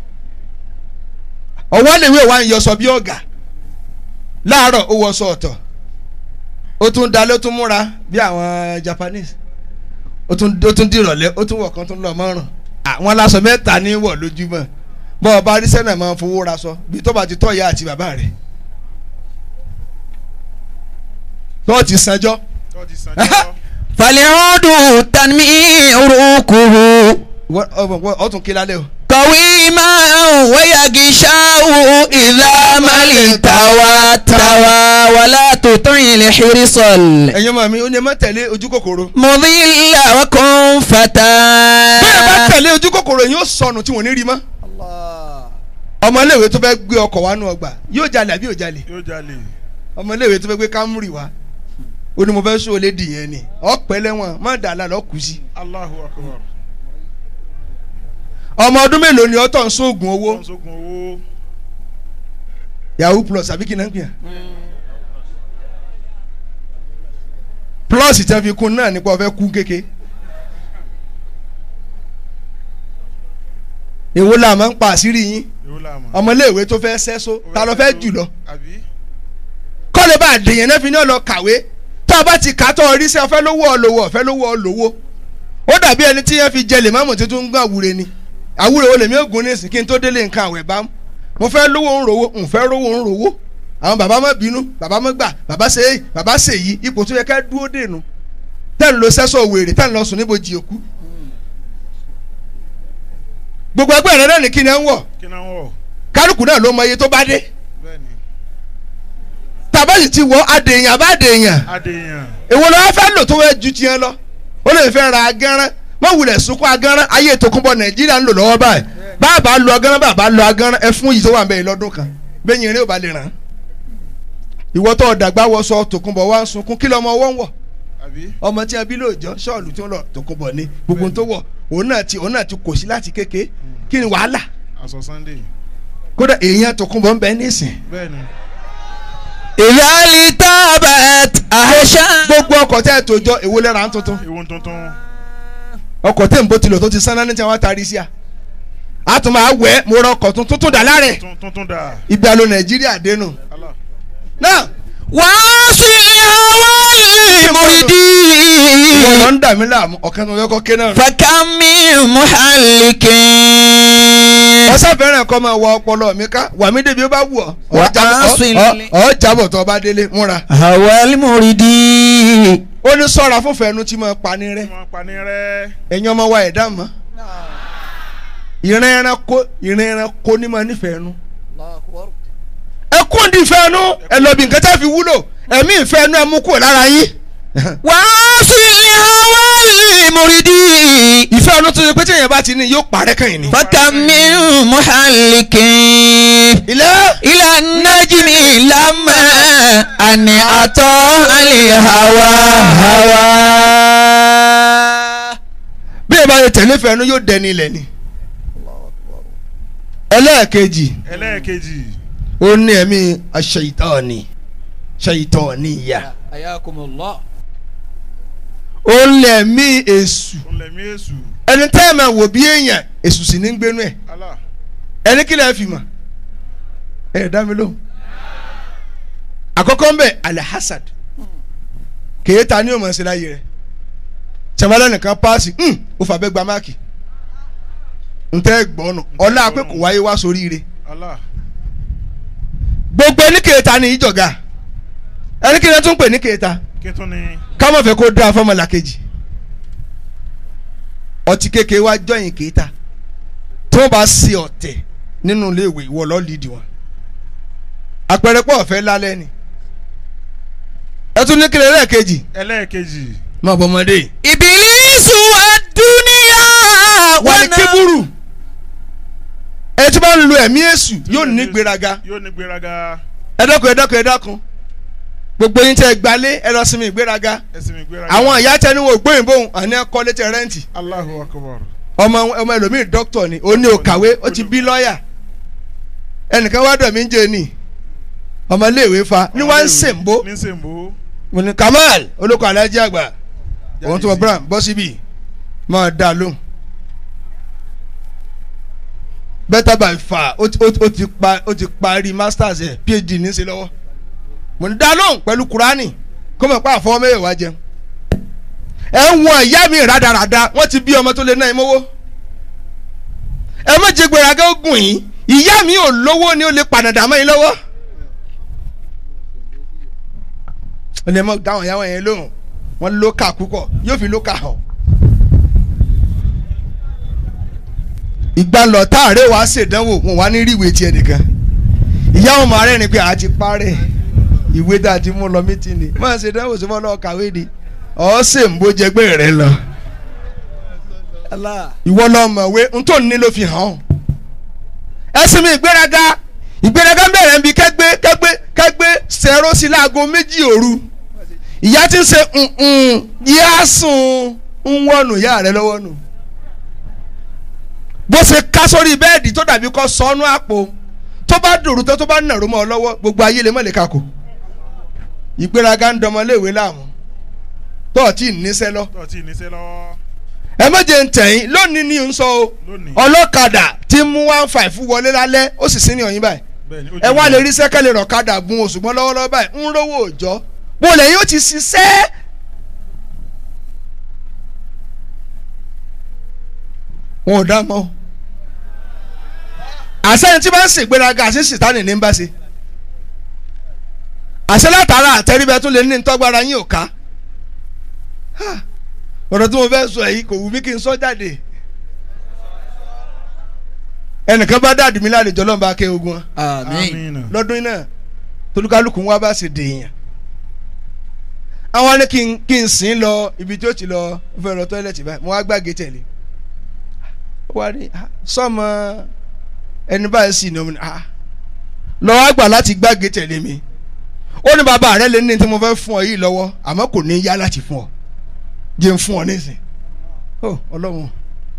ọwọ́ lèwe wa ń yọsọ bí ọ̀gá láàárọ̀ ó wọṣọ ọ̀tọ̀ ó tún dalẹ̀ ó tún múra bí àwọn Japanese ó tún ó tún dìrọ̀lẹ́ ó tún wọ̀ kan tún lọ mọ́rùn àwọn aláṣọ mẹ́ta ní wọ̀ lójúmọ́ bọ́ ọba arísẹ́nà máa ń fowó ra sọ bí tó bá ti tọ́ ìyá àti bàbá rẹ̀ tó ti sanjọ́ tó ti sàn jọ. فالعود تنميركه Wọ́n- ọ- ọ- ọ tún kí lálẹ́ o. قويما ويغشاه إذا ما التوى توى ولا تطع الحرص ẹ̀yin ọmọ mi ó ní ẹ má tẹ̀lé ojú kòkòrò. المضل وكن فتى bẹ́ẹ̀ bá tẹ̀lé ojú kòkòrò yóò sọnù tí wọ́n ní rí mọ́. ọmọléèwé tó fẹ́ gbé ọkọ̀ wá nù ọgbà yóò jalè àbí yóò jalè. yóò jalè. ọmọléèwé tó fẹ́ gbé Camry wá ó ní mo fẹ́ sọ lédi yẹn ni ọ̀pẹ lẹ́wọ̀n má dà á lálọ́ kù sí. Allahu akbar. ọmọ ọdún mélòó ni ọtọ̀ ń sóògùn owó wọ́n sógun owó. yahoo plus àbí kí náà ń pè é. plus tí wọ́n fi kún náà nípa ọ̀fẹ́ kú kéke. èwo la máa ń pa àṣírí yín èwo la mọ̀. ọmọléèwé tó fẹ́ sẹ́só ta ló fẹ́ jù lọ. àbí. kọ́lé bá àdèyàn náà fi ní ọ̀lọ́ kàwé tó o bá ti kà á tó o rí sí ọ̀fẹ́ lówó ọ̀lọ́wọ́ ọ̀fẹ́ lówó ọ̀lọ́wọ́ ó dàbí ẹni tí yẹn fi jẹ lè máàmù tuntun ń gbà wúre ni àwúre wo lèmi ògùn ní ìsìn kí n tó délé nǹkan àwẹ̀ bá mú mo fẹ́ lówó ń rówó ń fẹ́ rówó ń rówó àwọn bàbá má bínú bàbá má gbà bàbá ṣe é bàbá ṣe yí ipò tó yẹ ká dúró dènù tẹ́ ń lo sẹ́sọ̀ wèrè tẹ́ ń lọ sùn níbo jì òkú gbogbo ẹgbẹ́ rẹ náà ní kí ni ẹ ń wọ̀ kí náà wọ̀. kálukú náà ló mọ iye tó bá dé bẹ́ẹ̀ni. tàbá sì ti wọ adèèyàn bá dèèyàn adéyàn. èwo ló wá fẹ́ lò tó wẹ́ ju tiẹ̀ lọ ó lè fẹ́ ra agánrán má wulẹ̀ sunkún agánrán ayé tòkunbọ̀ nàìjíríà ń lò lọ́wọ́ báyìí bàbá lo agánrán bàbá lo agánrán ẹ fún yìí tó wà bẹ́ẹ̀ lọ́dún kan bẹ́ẹ̀ yẹn eré ò bá lè ràn án ìwọ tó dàgbà wọ sọ tòkunbọ̀ wá ń sunkún kí lọ́mọ wọ́n wọ̀ àbí. ọmọ tí a bí lóòjọ́ ṣọ́ọ̀lù tí wọ́n lọ tòkunbọ̀ ní gbogbo tó wọ̀ òun náà ti òun náà ti kò sí láti kéke kí ni wàhálà aṣọ sunday. kódà èèyàn tòkunbọ̀ ń bẹ nísìn bẹ́ẹ̀ni. إذا لتابت أهشا gbogbo ọkọ̀ tẹ́ ẹ̀ tó jọ èwo lẹ́ra ń tuntun ewu tuntun. ọkọ̀ tẹ̀ ń bó tilò tó ti sáná ní tí wọ́n taari sí a a tún máa wẹ̀ mo rọ ọkọ̀ tuntun tuntun dà láàrẹ̀ Tun- tuntun dà. ibi alo nàìjíríà dénú Allah. náà وعاصي هوى wọn المريد lọ ń dà mí láàmú ọ̀kan tó fẹ́ kọ́ ké náà. فكم من محلك ọsẹ fẹ́ràn kọ́ máa wọ ọpọlọ mi ká wà mí débi ó bá wù ọ́ Wà Ọ jábọ̀- á sùn ọ- ilé. ọ- ọ jábọ̀ tó o bá délé múra. هوى المريد ó ní sọ́ra fún fẹ́nu tí mo pa ní rẹ́ wọ́n pa ní rẹ́. ẹ̀yin ọmọ wa ẹ̀dá mọ́ ìran ẹranko ìran ẹranko ní ma nífẹ̀ẹ́ nu. ẹ kún di ìfẹ́ nu ẹ lọ bí nǹkan tẹ́ fi wúlò ẹ̀mí ìfẹ́ nu ẹ mú kúrò lára yín. وعاصي هوى المريد ìfẹ́ nu tó ṣe pé tí èèyàn bá ti ní yóò parẹ́ kàn ní. فكم من محلك ilé إلى النجم لما أن أطاع الهوى هوى bí ẹ bá yẹ tẹ̀lé ìfẹ́ nu yóò dẹni ilẹ̀ ni. ẹlẹ́ẹ̀kejì ẹlẹ́ẹ̀kejì. ó ní ẹ̀mí aṣèyítọ́ọ̀nì ṣèyítọ́ọ̀nìyà ayakumullah. ó ní ẹ̀mí èṣù ó lẹ̀mí èṣù. ẹni tẹ́ ẹ̀ máa wò bí èèyàn èṣù sì ní gbénú ẹ̀ Allah. ẹni kí lẹ́ẹ̀ fi mọ̀ ẹ̀ dá mi lóhùn. àkọ́kọ́ ń bẹ̀ alahasad kèéta ní òmò ẹ̀sìn láyé rẹ̀ tẹ̀wálẹ̀ nìkan paasi ó fà bẹ́ẹ̀ gba máàkì ntẹ́ gbọ́nù ọlá pé kò wáyé wá sóríire Allah. gbogbo ẹni kèéta ní ìjọ̀gà ẹni kí lẹ́ẹ̀ tún pè ní kèéta kí tún ni. ká má fẹ́ kó dáa fọmọlá kejì ọtí kékeré wá jọyìn kéta tó bá ṣe ọ̀tẹ̀ nínú iléèwé ìwọ lọ́ọ́ lídìí wọn àpẹẹrẹ pọ̀ ọ̀fẹ́ lálẹ́ ni ẹ tún ní kílẹ̀ lẹ́ẹ̀kejì ẹlẹ́ẹ̀kejì. má bọ́ ọmọdé Ìbílísù àdúnyà wà ní kébùrù ẹ tí bá ń lo ẹ̀mí èṣù yóò ní gbéraga yóò ní gbéraga. ẹ dákun ẹ dákun ẹ dákun gbogbo yín tẹ ẹ gbalé ẹ lọ sinmi ìgbéraga ẹsìn mi gbéraga. àwọn ìyá tẹni wo gbóyìnbó àní ẹ kọ́ létí rẹ́ǹtì Allahu akbar. ọmọ ọmọ ẹlòmíì dókítà ni ó ní òkàwé ó ti bí lọ́ọ̀yà ẹnìkan wá dọ̀ mí ń jẹ ní ọmọléèwé fa ní wọ́n ń sèǹbó ní sèǹbó. mo ní Kamal olóko alájí àgbà òun tó wọ brown bọ́ síbí máa dá a lóhùn better by far ó ti- ó ti- ó ti pa ó ti parí masters ẹ̀ phd ní í ṣe lọ́wọ́ mo ní dá a lóhùn pẹ̀lú kurani kó mọ̀ pé àfọwọ́ mẹ́wàá wá jẹun ẹ ń wọn ìyá mi rádaràda wọ́n ti bí ọmọ tó lé náà ìmọ̀wó ẹ má jẹ gbéraga ogun yìí ìyá mi ò lówó ni ó lè pàdàdà mọ́ yín lọ́wọ́ ó ní ẹ mọ dáhùn ìyàwó yẹn lóhùn wọn ló kà púpọ̀ yóò fi ló kà hàn. ìgbà lọ táàrẹ́ wàá ṣèdánwò wọn wá ní rí ìwé tiẹ̀ nìkan ìyá wọn máa rẹ́rìn pé a ti parẹ́ ìwé tá a ti mú lọ mítìnì máa ṣèdánwò sí fọlọ́ kàwé ni ọ̀ ṣe ń bó jẹgbẹ́ rẹ lọ ìwọ lọ mọ̀wé n tó ní ló fi hàn ọ́ ẹsìn mi ìgbéraga ìgbéraga ń bẹ̀rẹ̀ níbi kẹ́gbẹ́ kẹ́gbẹ́ kẹ́gbẹ́ sẹ̀rọ sí láago méjì òru ìyá ti ń ṣe yíyá sùn ń wọnù ìyá rẹ lọ́wọ́ nù bó ṣe ká sórí bẹ́ẹ̀dì tó dàbí kọ́ sọ́nù àpò tó bá dòrú tó tó bá nàró mọ́ ọ lọ́wọ́ gbogbo ayé lè mọ̀ lè kakò ìgbéraga ń dọmọléèwé láàmú tó ọ̀ tí ì níṣẹ́ lọ tó ti níṣẹ́ lọ́wọ́ ẹ méje ń tẹ̀yìn lónìí ni ń sọ o lónìí. ọlọ́kadà tí mú one five wọlé lálẹ́ ó sì sí ní ọ̀yìn báyìí bẹ́ẹ̀ni ó ẹ jẹ́ wá ìyá. lè rí sẹ́kẹ̀lì rọ̀kadà gun oṣù mọ́ lọ́wọ́lọ́wọ́ báyìí ń rówó òòjọ́ bó lè yóò ti ṣiṣẹ́. wọn ò dá mọ́ àṣẹyìn tí bá ń ṣègbéraga àṣẹ sìtánì ní ń bá ṣe àṣẹ látara àtẹríbẹ tún lè ní ntọ́gbára yín ò ká Ha! ọ̀rọ̀ tí mo fẹ́ sọ yìí kò wù mí kí n sọ jáde ẹnìkan bá dàdí mi lálejò lọ́nba ké ogun wọn àmín Àmín. lọ́dún náà tolúkálùkù wa bá sì dèèyàn àwọn ní kí n kí n sìn lọ ibi tí ó ti lọ ó fẹ́ lọ tọ́ílẹ̀tì báyìí mo wá gbàgé tẹ̀lé ó wá ní "Ah, sọ́mọ ẹni báyìí sì ní omi ní ah lọ wá gbà láti gbàgé tẹ̀lé mi ó ní bàbá rẹ lè ní tí mo fẹ́ fún ọ yìí lọ́wọ́ àmọ́ kò ní yá láti fún ọ jẹ́ n fún ọ nísìn ó ọlọ́run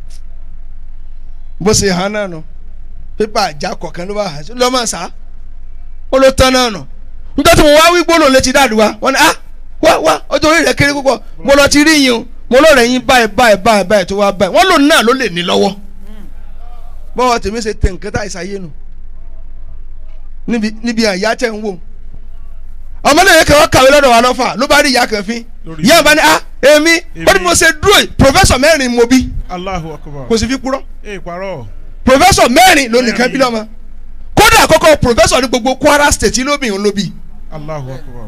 bó ṣe hàn náà nù pépà àjà kọ̀ọ̀kan ló bá hàn sí lọ́mọ sá ó ló tán náà nù nígbà tí mo wá wí gbólóhùn létí dáàdúrà wọn ni ah wá wá ọjọ́ orí rẹ̀ kéré púpọ̀ mo lọ ti rí yín o mo lọ́ọ̀rẹ́ yín báyìí báyìí báyìí báyìí tó wá báyìí wọ́n lòun náà ló lè ní lọ́wọ́ bọ́wọ́ tèmi ṣe tẹ̀ nǹkan tá ìsàyé nù níbi níbi àyà tẹ̀ ń wò ọmọdé yẹn kẹwàá kàwé lọ́dọ̀ wa lọ́fà ló bá rí ìyá kan fín Lórí ìyá bá ní ah èmi ó ní Èmi. mo ṣe dúró yìí pòfẹ́sọ̀ mẹ́rin mo bí Allahu akbar. kò sì fi kúrọ́ ee parọ́. pòfẹ́sọ̀ mẹ́rin ló nìkan Mẹ́rin. bí lọ́mọ kódà àkọ́kọ́ pòfẹ́sọ̀ ní gbogbo Kwara state lóbìnrin ló bí Allahu akbar.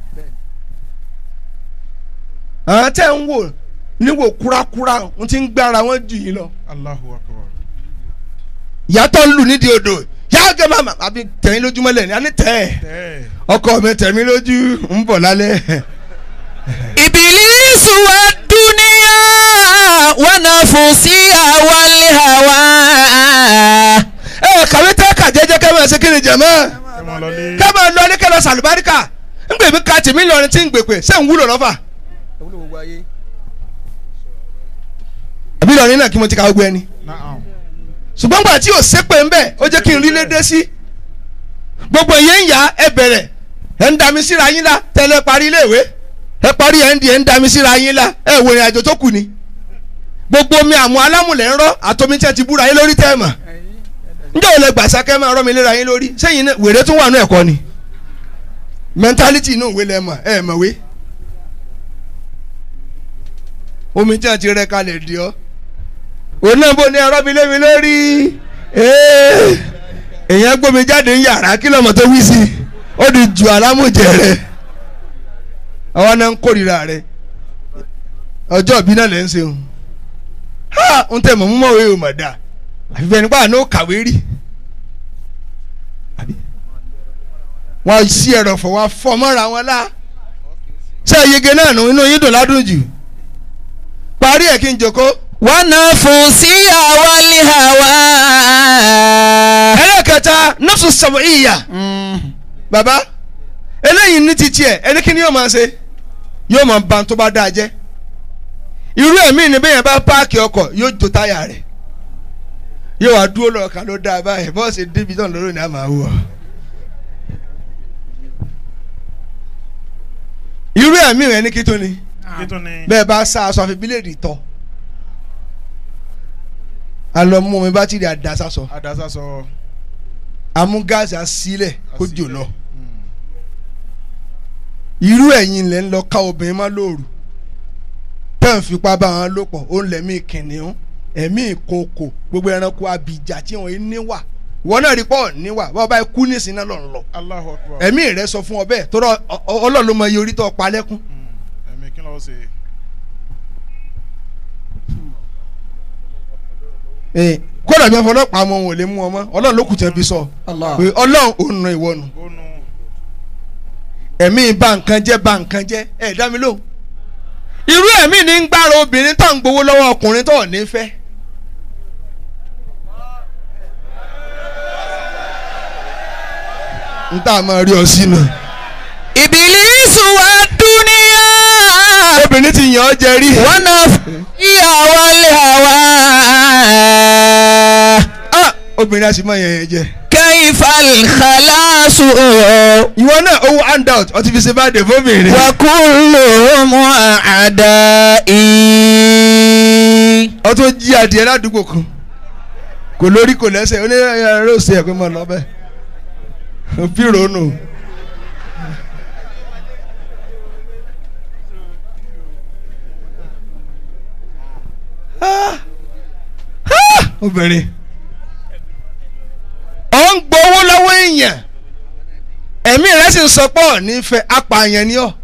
àwọn tẹ́ ń wò níwò kúrakúra ń ti ń gbára wọn jù yín lọ Allahu akbar. ìyàtọ̀ ń lù nídìí odò yá gẹ́ màmá àbí tẹ̀yìn lójúmọ́lẹ̀ ní àní tẹ̀ ẹ́ tẹ́ ọkọ mi tẹ̀mí lójú ń bọ̀ lálẹ́ ìbílísù wa dúníyà wa nafusiha wal hawa. ẹ kàwé tẹ́ kà jẹ́jẹ́ kẹ́ máa ṣe kí ni jẹ̀mọ́ ẹ máa lọ lé. kẹ́ máa lọ ní kẹ́ lọ sàlùbáríkà ń gbè mí ka tèmi lọrin tí ń gbèpè ṣé ń wúlò lọ́fà àbí lọrin náà kí mo ti ka gbogbo ẹni Naam. ṣùgbọ́n gbà tí ò sépè ń bẹ̀ ó jẹ́ kí n rí lédè sí gbogbo ìyẹn ń yá ẹ bẹ̀rẹ̀ ẹ ń dami síra yín la tẹ́lẹ̀ parí iléèwé ẹ parí ẹ̀ ń di ẹ̀ ń dami síra yín la ẹ wò ìrìn àjò tó kù ni gbogbo omi àmú alámùlẹ̀ ń rọ́ àtomi tí ẹ ti búra yín lórí tẹ́ ẹ mọ̀ njẹ́ ò lè gbàsá kẹ́ máa rọ́ mi léra yín lórí sẹ́yìn náà wèrè tún wà ní ẹ̀kọ́ ni mẹ́ntálítì inú ìwé lẹ mọ̀ ẹ mọ̀wé omi tí a ti rẹ kalẹ̀ di ọ́ òun náà bó ní ẹ̀rọ mi lé mi lórí ee èèyàn gbómi jáde ń yàrá kí lọ́mọ tó wí sí i ó di ju alámùjẹ rẹ àwọn náà ń kórìíra rẹ ọjọ́ ìbí náà lẹ́ ń ṣe o ha ń tẹ̀ mọ̀ mú mọ̀wé o mọ̀ dáa àfi bẹ́ẹ̀ nípa àná ó kàwé rí àbí wọ́n sí ẹ̀rọ fọ̀ wọ́n fọ́ mọ́ra wọn lá ṣé yege náà nù inú yín dùn ládùn jù parí ẹ̀ kí n jòkó wa nafusiha wal hawa. ẹlẹ́kẹta nọ́ọ̀sù sọ̀rọ̀ ìyà bàbá eléyìí ní titi ẹ̀ ẹni kí ni yóò máa ṣe yóò máa ba tó bá dáa jẹ́ irú ẹ̀mí ni bẹ́ẹ̀ yẹn bá páàkì ọkọ̀ yóò jó táyà rẹ̀ yóò wá dúró lọ́ọ̀kan ló dáa báyìí bọ́ọ̀sì débi tán lọ́rùn ní àmà wọ̀ irú ẹ̀mí rẹ̀ ní kí tó ni kí tún ni. bẹ́ẹ̀ bá sá aṣọ àfi bíléèdì tọ́ alọ́ mú omi bátìrì àdásá sọ adasa sọ. amú gáàsì àsílẹ̀ kó jò Àsílẹ̀. lọ irú ẹ̀yin lẹ́ ń lọ ká obìnrin má lóòrù tẹ́ ń fipá bá wọn lò pọ̀ ó ń lẹ̀mí kìnìún ẹ̀mí ìkookò gbogbo ẹranko abìjà tí wọ́n ní wà wọn náà rí pọ̀ níwà bá ọba kú nísìnyí náà lọ́n lọ Allahu akbar. ẹ̀mí rẹ sọ fún ọ bẹ́ẹ̀ tó rọ ọlọ́run ló mọ iye orí tó pa lẹ́kún Mm, Ẹ̀mí kí ló ṣe? Ee, kódà bí wọn fọlọ́pàá mọ wọn ò lè mú ọmọ ọlọ́run ló kù tẹ́ fi sọ Allah. pé ọlọ́run ò nà ìwọ nù Ó nu. ẹ̀mí bà nǹkan jẹ́ bà nǹkan jẹ́ ẹ̀ dá mi lóhùn irú ẹ̀mí ní ń gbára obìnrin tó ń gbowó lọ́wọ́ ọkùnrin tó ò ní fẹ́ n tá a máa rí ọ sínú Ìbílísù wa dúníyà. obìnrin ti yàn ọ́ jẹ rí Wọ́n náà ìyàwó lè wá. Ah, obìnrin a sì máa yàn yẹn jẹ Kayfa al-khalasu. ìwọ náà owó handout ọtí fi ṣe bá dé fóbìnrin Wa kulluhum a'da'i. ọ tó jí adìẹ ládùúgbò kan kò lórí kò lẹ́sẹ̀ onírẹ̀yà rẹ̀ ò sí ẹ̀ pé mo lọ bẹ́ẹ̀ bí ronú. Ah! Ah! obìnrin ọ ń gbowó lọ́wọ́ èèyàn ẹ̀mí rẹ̀ sì ń sọ pé ọ̀ nífẹ̀ẹ́ apààyàn ni ọ́